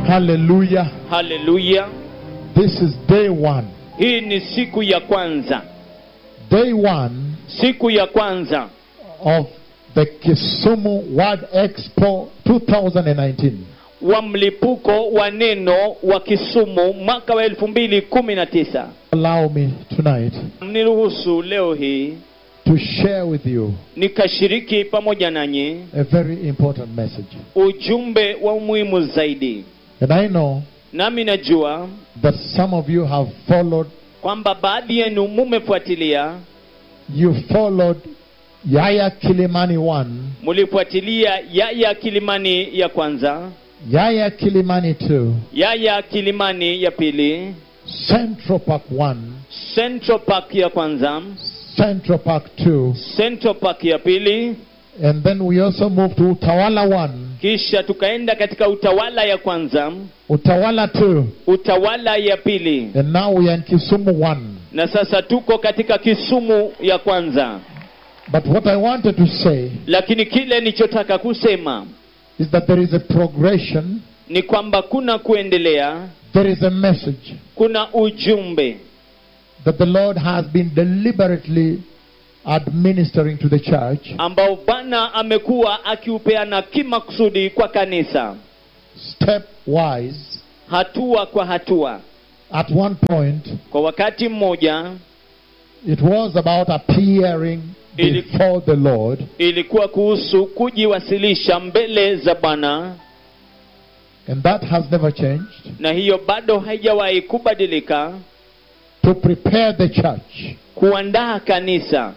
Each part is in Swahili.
Hallelujah. haleluya This is day one. hii ni siku ya kwanza Day one siku ya kwanza of the Kisumu World Expo 2019. wa mlipuko wa neno wa kisumu mwaka wa elfu mbili kumi na tisa Allow me tonight mniruhusu leo hii to share with you nikashiriki pamoja nanyi a very important message. ujumbe wa umuhimu zaidi And I know nami najua that some of you have followed, kwamba baadhi yenu mumefuatilia you followed Yaya Kilimani 1, mulifuatilia yaya kilimani ya kwanza Yaya Kilimani 2, yaya kilimani ya pili Central Park 1, central park ya kwanza Central Park 2, central park ya pili and then we also moved to Utawala 1, kisha tukaenda katika utawala ya kwanza Utawala 2, utawala ya pili and now we are in Kisumu 1. na sasa tuko katika kisumu ya kwanza But what I wanted to say lakini kile nilichotaka kusema is that there is a progression, ni kwamba kuna kuendelea there is a message kuna ujumbe that the Lord has been deliberately administering to the church ambao bwana amekuwa akiupeana kimakusudi kwa kanisa stepwise. hatua kwa hatua At one point, kwa wakati mmoja it was about appearing Ili- before the Lord, ilikuwa kuhusu kujiwasilisha mbele za bwana and that has never changed, na hiyo bado haijawahi kubadilika to prepare the church kuandaa kanisa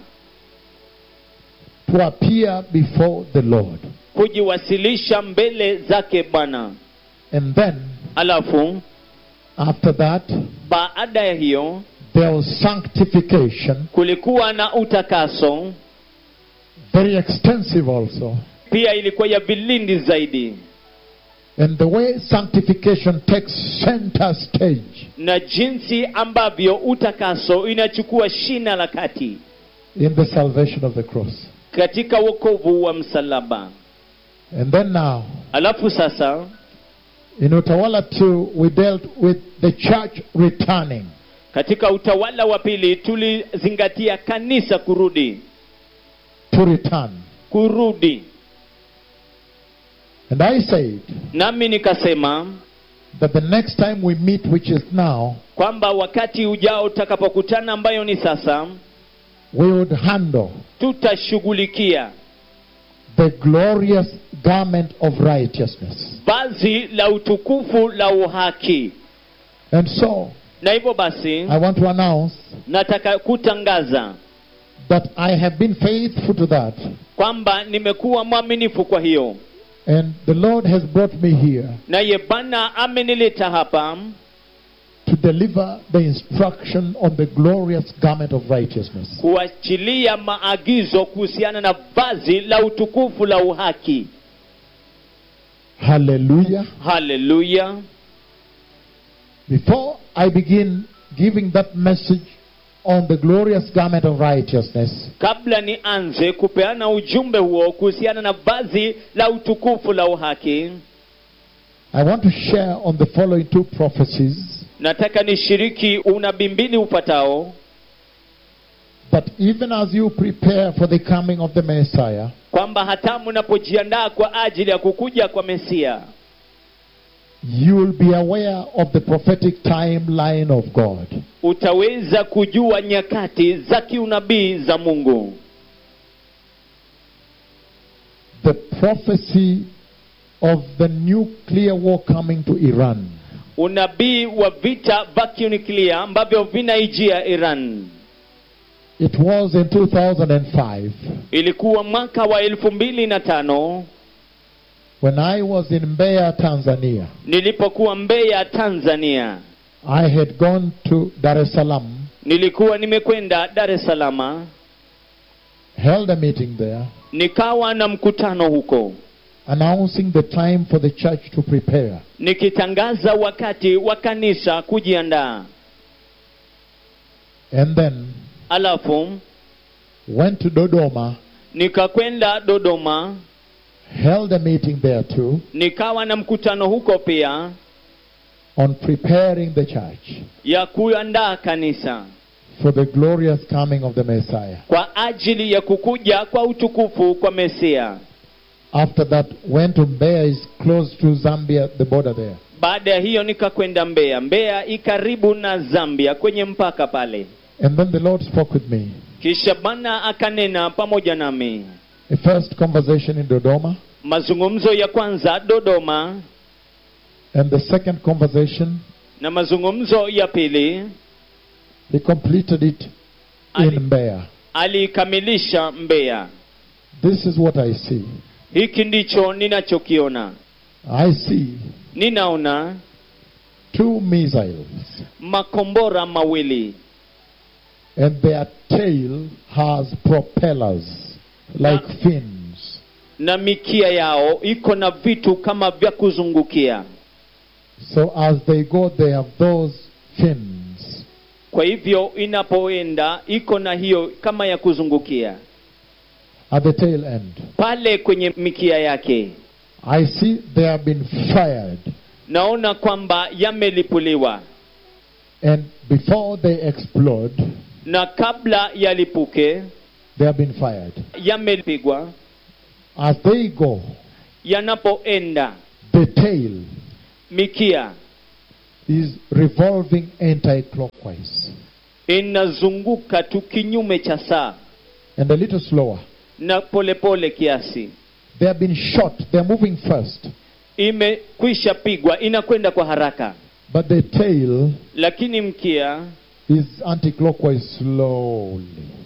to appear before the Lord. kujiwasilisha mbele zake bwana And then, alafu after that, baada ya hiyo there was sanctification, kulikuwa na utakaso very extensive also. pia ilikuwa ya vilindi zaidi And the way sanctification takes center stage na jinsi ambavyo utakaso inachukua shina la kati in the salvation of the cross. katika wokovu wa msalaba And then now, alafu sasa in Utawala 2, we dealt with the church returning. katika utawala wa pili tulizingatia kanisa kurudi To return. kurudi And I said nami nikasema that the next time we meet, which is now, kwamba wakati ujao utakapokutana ambayo ni sasa we would handle tutashughulikia the glorious garment of righteousness. vazi la utukufu la uhaki And so, na hivyo basi I want to announce nataka kutangaza that I have been faithful to that. kwamba nimekuwa mwaminifu kwa hiyo And the Lord has brought me here naye bwana amenileta hapa to deliver the instruction on the glorious garment of righteousness. kuachilia maagizo kuhusiana na vazi la utukufu la uhaki Hallelujah. haleluya Before I begin giving that message on the glorious garment of righteousness, kabla nianze kupeana ujumbe huo kuhusiana na vazi la utukufu la uhaki I want to share on the following two prophecies nataka nishiriki unabii mbili upatao that even as you prepare for the coming of the Messiah, kwamba hata mnapojiandaa kwa ajili ya kukuja kwa mesia you will be aware of the prophetic timeline of God. utaweza kujua nyakati za kiunabii za mungu The prophecy of the nuclear war coming to Iran. unabii wa vita vya kiuniklia ambavyo vinaijia iran It was in 2005 ilikuwa mwaka wa elfu mbili na tano when I was in Mbeya, Tanzania. nilipokuwa mbeya tanzania I had gone to Dar es Salaam, nilikuwa nimekwenda dar es salama held a meeting there, nikawa na mkutano huko announcing the time for the church to prepare. nikitangaza wakati wa kanisa kujiandaa And then alafu went to Dodoma, nikakwenda dodoma held a meeting there too, nikawa na mkutano huko pia on preparing the church ya kuandaa kanisa for the glorious coming of the Messiah. kwa ajili ya kukuja kwa utukufu kwa mesia After that, went to Mbeya is close to Zambia, the border there. baada ya hiyo nikakwenda mbeya mbeya ikaribu na zambia kwenye mpaka pale And then the Lord spoke with me. kisha bwana akanena pamoja nami A first conversation in Dodoma, mazungumzo ya kwanza dodoma and the second conversation, na mazungumzo ya pili he completed it Ali- in Mbeya. aliikamilisha mbeya This is what I see. hiki ndicho ninachokiona I see ninaona two missiles, makombora mawili and their tail has propellers like fins. na mikia yao iko na vitu kama vya kuzungukia So as they go, they have those fins. kwa hivyo inapoenda iko na hiyo kama ya kuzungukia At the tail end, pale kwenye mikia yake I see they have been fired, naona kwamba yamelipuliwa and before they explode, na kabla yalipuke they have been fired. yamepigwa As they go, yanapoenda the tail mikia is revolving anti-clockwise inazunguka tu kinyume cha saa and a little slower. na polepole pole kiasi They have been shot. They are moving first, imekwisha pigwa inakwenda kwa haraka but the tail lakini mkia is anti-clockwise slowly.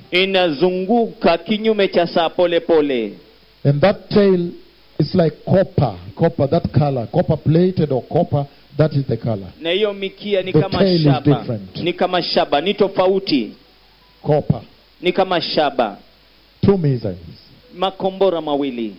inazunguka kinyume cha saa polepole And that tail is like copper, copper, that color, copper plated or copper, that is the color. na hiyo mikia ni The kama tail is shaba different. ni kama shaba ni tofauti Copper. ni kama shaba Two missiles. makombora mawili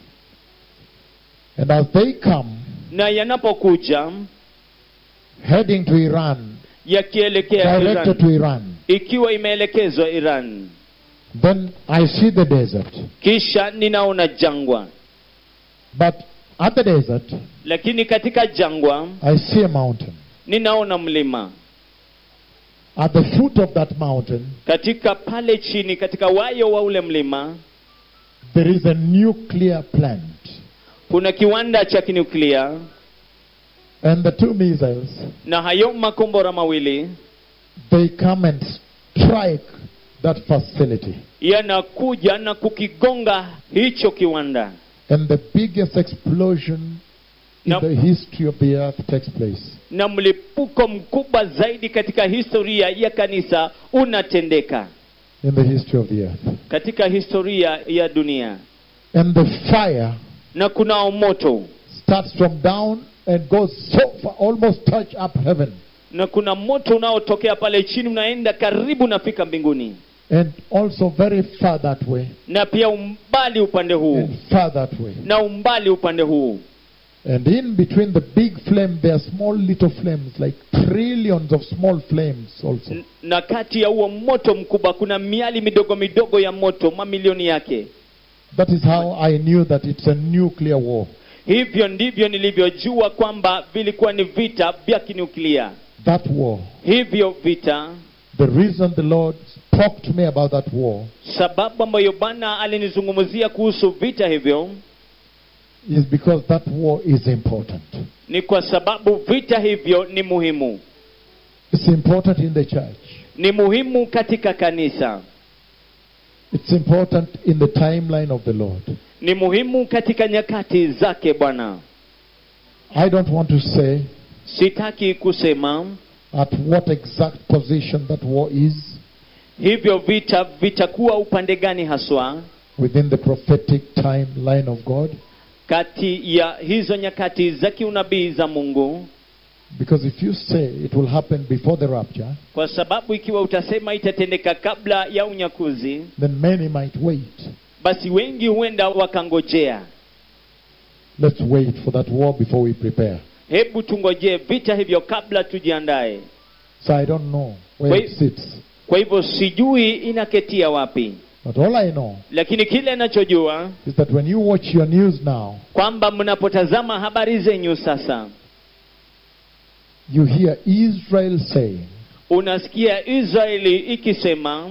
And as they come, na yanapokuja heading to Iran, yakielekea directed Iran, to Iran, ikiwa imeelekezwa Iran then I see the desert. kisha ninaona jangwa But at the desert, lakini katika jangwa I see a mountain. ninaona mlima At the foot of that mountain, katika pale chini katika wayo wa ule mlima there is a nuclear plant. kuna kiwanda cha kinuklia And the two missiles, na hayo makombora mawili they come and strike that facility. yanakuja na kukigonga hicho kiwanda And the biggest explosion in Now- the history of the earth takes place. na mlipuko mkubwa zaidi katika historia ya kanisa unatendeka In the history of the earth. katika historia ya dunia And the fire na kunao moto starts from down and goes so far, almost touch up heaven. na kuna moto unaotokea pale chini unaenda karibu nafika mbinguni And also very far that way. na pia umbali upande huu And far that way. na umbali upande huu And in between the big flame, there are small little flames, like trillions of small flames also. N- na kati ya huo moto mkubwa kuna miali midogo midogo ya moto mamilioni yake That is how I knew that it's a nuclear war. hivyo ndivyo nilivyojua kwamba vilikuwa ni vita vya kinuklia That war. hivyo vita The reason the Lord spoke to me about that war sababu ambayo bwana alinizungumzia kuhusu vita hivyo is because that war is important. ni kwa sababu vita hivyo ni muhimu It's important in the church. ni muhimu katika kanisa It's important in the timeline of the Lord. ni muhimu katika nyakati zake bwana I don't want to say sitaki kusema at what exact position that war is hivyo vita vitakuwa upande gani haswa within the prophetic timeline of God. kati ya hizo nyakati za kiunabii za mungu Because if you say it will happen before the rapture, kwa sababu ikiwa utasema itatendeka kabla ya unyakuzi then many might wait. basi wengi huenda wakangojea Let's wait for that war before we prepare. hebu tungojee vita hivyo kabla tujiandae So I don't know where it Wait. sits. kwa hivyo sijui inaketia wapi But all I know lakini kile nachojua is that when you watch your news now, kwamba mnapotazama habari zenyu sasa you hear Israel saying unasikia israeli ikisema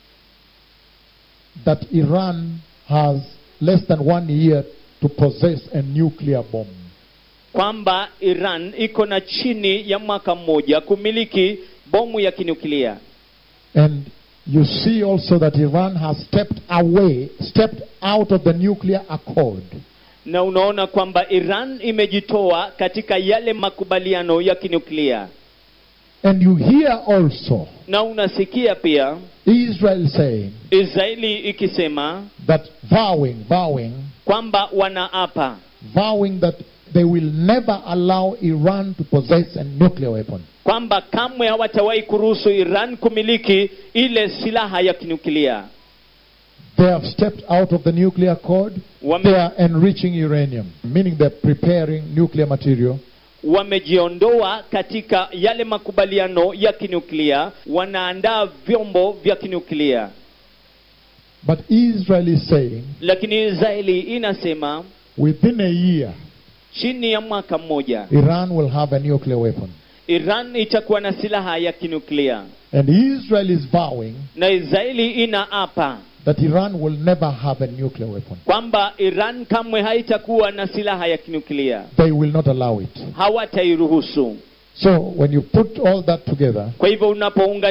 that Iran has less than one year to possess a nuclear bomb. kwamba iran iko na chini ya mwaka mmoja kumiliki bomu ya kinuklia And you see also that Iran has stepped away, stepped out of the nuclear accord. na unaona kwamba iran imejitoa katika yale makubaliano ya kinuklia And you hear also na unasikia pia Israel saying israeli ikisema that vowing, vowing, kwamba wanaapa vowing that they will never allow Iran to possess a nuclear weapon. kwamba kamwe hawatawahi kuruhusu iran kumiliki ile silaha ya kinuklia They have stepped out of the nuclear accord. Wame- They are enriching uranium, meaning they're preparing nuclear material. wamejiondoa katika yale makubaliano ya kinuklia wanaandaa vyombo vya kinuklia But Israel is saying lakini israeli inasema within a year, chini ya mwaka mmoja Iran will have a nuclear weapon. iran itakuwa na silaha ya kinuklia And Israel is vowing na israeli inaapa that Iran will never have a nuclear weapon. kwamba iran kamwe haitakuwa na silaha ya kinuklia They will not allow it. hawatairuhusu So when you put all that together, kwa hivyo unapounga